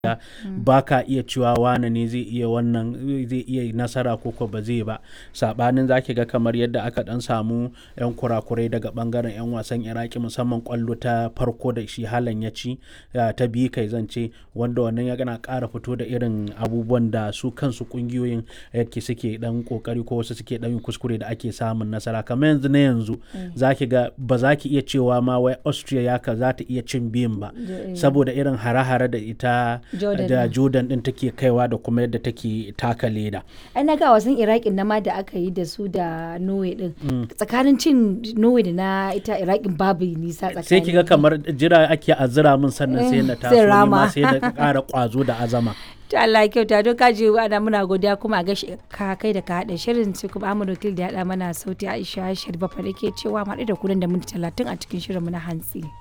ba ka iya cewa wane ne zai iya wannan zai iya nasara ko ko ba zai ba sabanin zaki ga kamar yadda aka dan samu yan kurakurai daga bangaren yan wasan iraki musamman kwallo ta farko da shi halan ya ci ta biyu kai zance wanda wannan ya gana kara fito da irin abubuwan da su kansu kungiyoyin yake suke dan kokari ko wasu suke dan kuskure da ake samun nasara kamar yanzu na yanzu zaki ga ba za ki iya cewa ma wai austria ya ka za ta iya cin biyun ba saboda irin hare-hare da ita da jordan din take kaiwa da kuma yadda take taka leda ai na ga wasan iraki na ma da aka yi da su da norway din tsakanin cin norway da na ita iraki babu nisa tsakanin sai kiga kamar jira ake azira min sannan sai na taso ni ma sai da ƙara kwazo da azama ta Allah kyauta don kaji ana muna godiya kuma a gashi ka kai da ka haɗa shirin sai kuma Ahmad Wakil da ya haɗa mana sauti Aisha Sharifa fa da ke cewa mu da kudan da minti talatin a cikin shirin mu na hantsi.